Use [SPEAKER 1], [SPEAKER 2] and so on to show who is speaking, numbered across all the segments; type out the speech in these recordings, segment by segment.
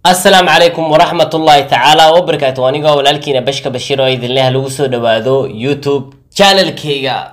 [SPEAKER 1] asalaamu calaykum waraxmat ullaahi tacaala wabarakaatu anigoo walaalkiina bashka bashiir oo idinleh lagu soo dhawaado youtube channelkayga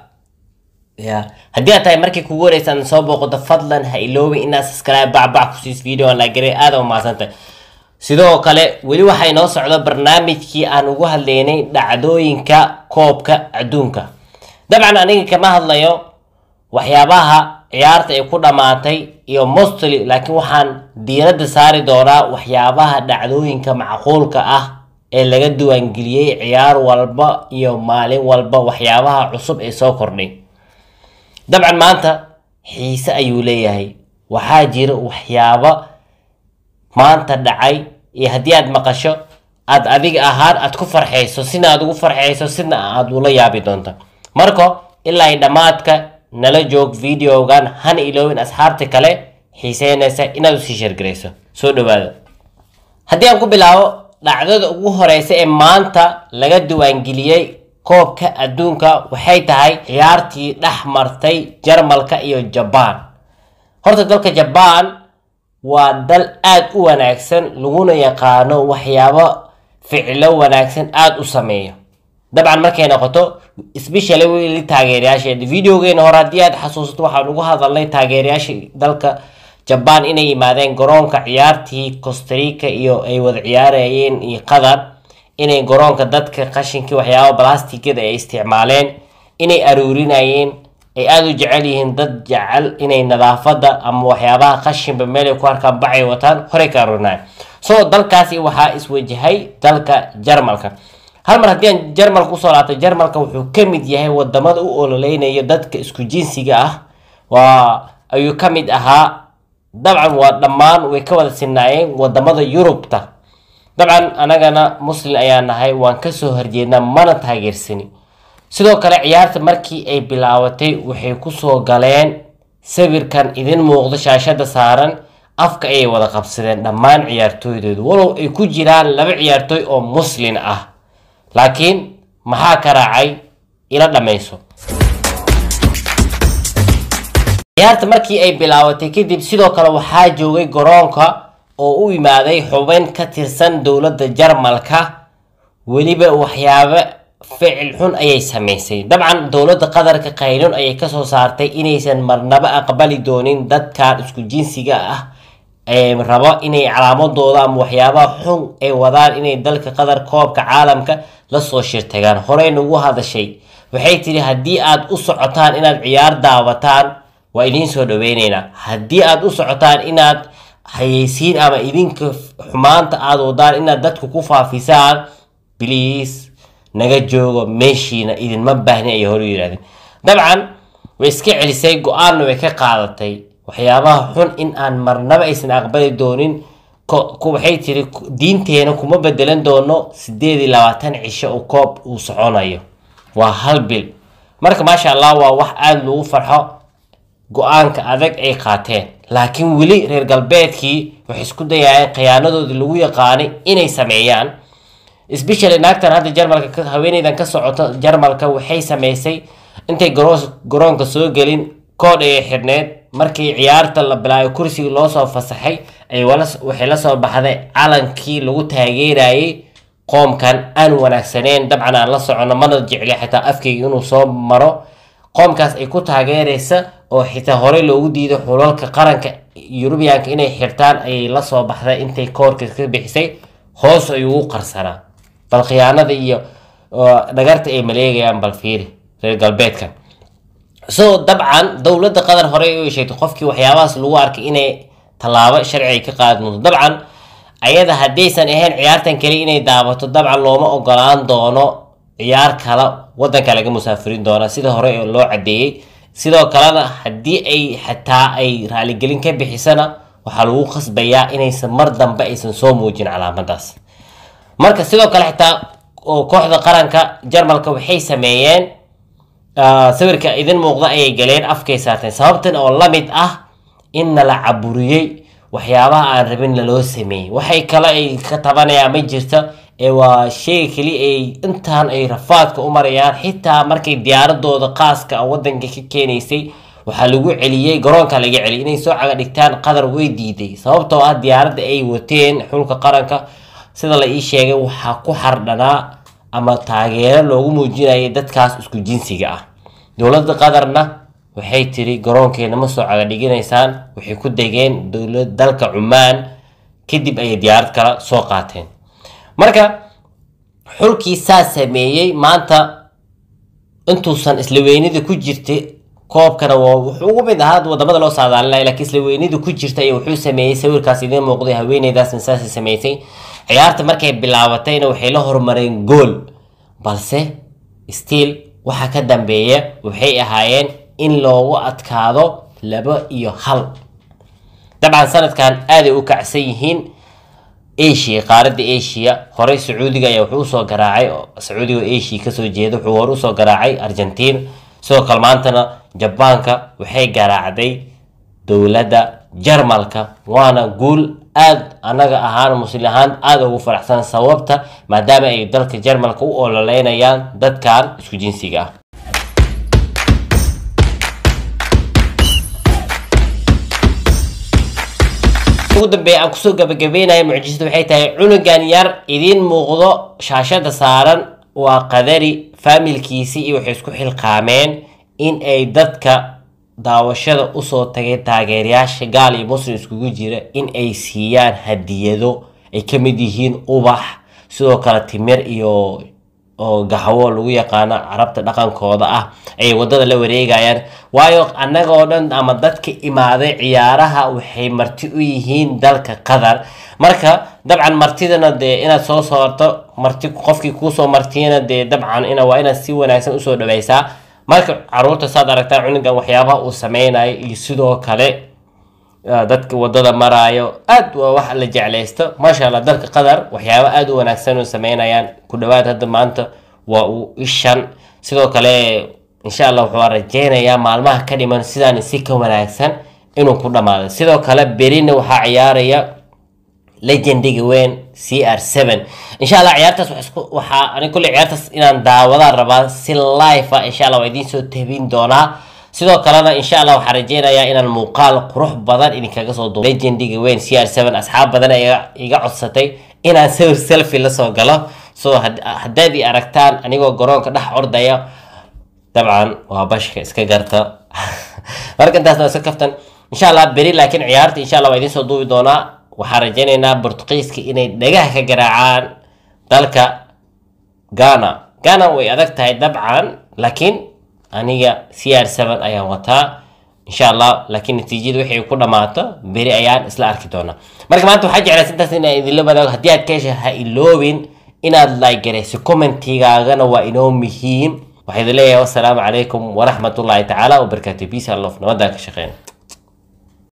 [SPEAKER 1] ya haddii aad tahay markii kugu horeysaan soo booqato fadlan ha iloobin inaad subscribe bacbac kusiis video aan laagaray aada u mahadsantahay sidoo kale weli waxaa inoo socdo barnaamijkii aan ugu hadlaynay dhacdooyinka koobka adduunka dabcan aniga kama hadlayo waxyaabaha ciyaarta ay ku dhammaatay iyo mostly laakiin waxaan diiradda saari doonaa waxyaabaha dhacdooyinka macquulka ah ee laga diiwaangeliyey ciyaar walba iyo maalin walba waxyaabaha cusub ee soo kordhay dabcan maanta xiise ayuu leeyahay waxaa jira waxyaabo maanta dhacay iyo haddii aad maqasho aad adiga ahaan aad ku farxayso sina aad ugu farxayso sina aad ula yaabi doonto marka ilaa ay dhammaadka nala joog videogan hana iloowin asxaabta kale xiiseynaysa inaad usii sheergarayso soo dhawaada haddii aan ku bilaabo dhacdada ugu horeysa ee maanta laga diiwaangeliyey koobka adduunka waxay tahay ciyaartii dhex martay jarmalka iyo jabaan horta dalka jabaan waa dal aada u wanaagsan laguna yaqaano waxyaabo ficilo wanaagsan aada u sameeyo dabcan markay noqoto specially weli taageerayaasheeda videogeena hore haddii aad xasuusato waxaan ugu hadalnay taageerayaasha dalka jabaan inay yimaadeen garoonka ciyaartii costarica iyo ay wada ciyaarayeen iyo qatar inay garoonka dadka qashinkii waxyaaba balastigada ay isticmaaleen inay aruurinayeen ay aada u jecel yihiin dad jecel inay nadaafada ama waxyaabaha qashinba meelay ku arkaan bacay wataan horey ka aruurinayan so dalkaasi waxaa iswajahay dalka jarmalka hal mar haddii aan jarmalka usoo laabtay jarmalka wuxuu ka mid yahay wadamada u ololeynayo dadka isku jinsiga ah waa ayuu ka mid ahaa dabcan waa dhammaan way ka wada sinaayeen wadamada yurubta dabcan anagana muslin ayaa nahay waan kasoo horjeednaa mana taageersani sidoo kale ciyaarta markii ay bilaabatay waxay kusoo galeen sawirkan idin muuqdo shaashada saaran afka ayay wada qabsadeen dhammaan ciyaartooydooda walow ay ku jiraan laba ciyaartooy oo muslin ah laakiin maxaa ka raacay ila dhammayso ciyaarta markii ay bilaabatay kadib sidoo kale waxaa joogay garoonka oo u imaaday xubin ka tirsan dowladda jarmalka weliba waxyaabo ficil xun ayay sameysay dabcan dowladda qatarka qaynun ayay kasoo saartay inaysan marnaba aqbali doonin dadkan isku jinsiga ah ee rabo inay calaamadooda ama waxyaabaha xun ay wadaan inay dalka qatar koobka caalamka lasoo shirtagaan horey nagu hadashay waxay tiri haddii aad u socotaan inaad ciyaar daawataan waa idiin soo dhaweyneynaa haddii aad u socotaan inaad hayeysiin ama idinka xumaanta aad wadaan inaad dadka ku faafisaan bliis naga joogo meeshiina idinma baahni ayay hore yidhahdeen dabcan way iska celisay go-aanna way ka qaadatay waxyaabaha xun in aan marnaba aysan aqbali doonin waxay tiri diinteena kuma bedelan doono sideed iyo labaatan cisho uu koob uu soconayo waa hal bil marka maasha allah waa wax aada lagu farxo go-aanka adag ay qaateen laakiin weli reer galbeedkii waxay isku dayayeen khiyaanadoodii lagu yaqaanay inay sameeyaan specially naagtan hadda jarmalka haweeneydan ka socoto jarmalka waxay sameysay intay garoonka soo gelin koodh ayay xidhneed markii ciyaarta la bilaayo kursigii loosoo fasaxay ay waxay la soo baxday calankii lagu taageerayay qoomkan aan wanaagsaneen dabcan aan la socono mana jecli xitaa afkeyga inuu soo maro qoomkaas ay ku taageeraysa oo xitaa horey loogu diiday xulalka qaranka yurubiyaanka inay xirtaan ayay la soo baxday intay koorka ka bixisay hoos ayuu u qarsanaa bal khiyaanada iyo dhagarta ay maleegayaan bal fiiri reer galbeedkan so dabcan dowladda qatar horey u sheegtay qofkii waxyaabahaas lagu arkay inay tallaabo sharci ay ka qaadi doonto dabcan ayada haddaysan ahayn ciyaartan kale inay daabato dabcan looma ogolaan doono ciyaar kale wadanka laga musaafirin doona sida hore loo cadeeyey sidoo kalena haddii ay xataa ay raaligelin ka bixisana waxaa lagu qasbayaa inaysan mar dambe aysan soo muujin calaamadaas marka sidoo kale xitaa kooxda qaranka jarmalka waxay sameeyeen sawirka idin muuqda ayay galeen afkay saarteen sababtan oo la mid ah in nala caburiyey waxyaabaha aan rabin laloo sameeyey waxay kale ay ka tabanayaan ma jirto ee waa sheyga keli ay intaan ay rafaadka u marayaan xitaa markay diyaaradooda qaaska wadanka ka keenaysay waxaa lagu celiyey garoonka laga celiyay inay soo caga dhigtaan qatar way diiday sababtoo ah diyaaradda ay wateen xulka qaranka sida la ii sheegay waxaa ku xardhanaa ama taageero loogu muujinayay dadkaas isku jinsiga ah dowladda qatarna waxay tiri garoonkeena ma soo caga dhiginaysaan waxay ku degeen dowlad dalka cumaan kadib ayay diyaarad kala soo qaateen marka xulkii saa sameeyey maanta intuusan isla weynida ku jirtay koobkana waa wuxuu ugu mid ahaa wadamada loo saadaalinaya laakiin isla weynida ku jirta iyo wuxuu sameeyey sawirkaas idiin muuqday haweeneydaasna saasay samaysay ciyaarta markay bilaabatayna waxay la horumareen gool balse stiil waxa ka dambeeya waxay ahaayeen in loogu adkaado laba iyo hal dabcan sanadkan aaday u kacsan yihiin asia qaaradda asia horey sacuudiga ayaa wuxuu usoo garaacay sacuudiga asia kasoo jeeda wuxuu hore usoo garaacay argentina sidoo kale maantana jabaanka waxay garaacday dowladda jarmalka waana guul aada anaga ahaan muslim ahaan aada ugu faraxsan sababta maadaama ay dalka jarmalka u ololeynayaan dadkan isku jinsiga ah ugu dambeeya aan kusoo gabagabeynaya mucjisada waxay tahay cunugan yar idiin muuqdo shaashada saaran waa qadari faamilkiisii iyo waxay isku xilqaameen in ay dadka daawashada usoo tagay taageerayaasha gaal iyo muslim iskugu jira in ay siiyaan hadiyado ay ka mid yihiin ubax sidoo kale timir iyo oo gaxwo lagu yaqaano carabta dhaqankooda ah ay wadada la wareegayaan waayo annagoo dhan ama dadka imaaday ciyaaraha waxay marti u yihiin dalka qatar marka dabcan martidana dee inaad soo soorto marti qofkii kuusoo martiyana dee dabcan ina waa inaad si wanaagsan usoo dhaweysaa marka caruurta saad aragtaan cunugan waxyaabaha uu sameynayo iyo sidoo kale dadka wadada maraayo aad waa wax la jeclaysto maasha allah dalka qatar waxyaaba aada u wanaagsan u sameynayaan ku dhawaad hadda maanta waa uu ishan sidoo kale insha allah wuxuu rajeynayaa maalmaha ka dhiman sidaan si ka wanaagsan inuu ku dhamaado sidoo kale berina waxaa ciyaaraya legendiga weyn c r seven insha allah ciyaartaas waxaa ani kulle ciyaartaas inaan daawadaan rabaa si live ah insha allah waa idiin soo tabin doonaa sidoo kalena insha allah waxaan rajeynayaa inaan muuqaal qurux badan idinkaga soo duubo legendiga weyn c r seven asxaab badan iga codsatay inaan sawir selfie lasoo galo so haddaad i aragtaan anigoo garoonka dhex ordaya dabcan waa bashka iska garta marka intaasna iska kaftan insha allah beri laakiin ciyaarta insha allah waa idiin soo duubi doonaa waxaan rajeynaynaa bortuqiiska inay dhagaha ka garaacaan dalka ghana ghana way adag tahay dabcan laakiin aniga c r seven ayaan wataa insha allah laakiin natiijada waxay ku dhammaato beri ayaan isla arki doonaa marka maanta waxaa jeclaysa intaas inaan idinla wadaago haddii aad ka hesha ha iloobin inaad like garayso commentigaagana waa inoo muhiim waxaa idin leeyahay wassalaamu calaykum waraxmatullaahi tacaala wabarakaatu peace and love nabadaan ka shaqeyna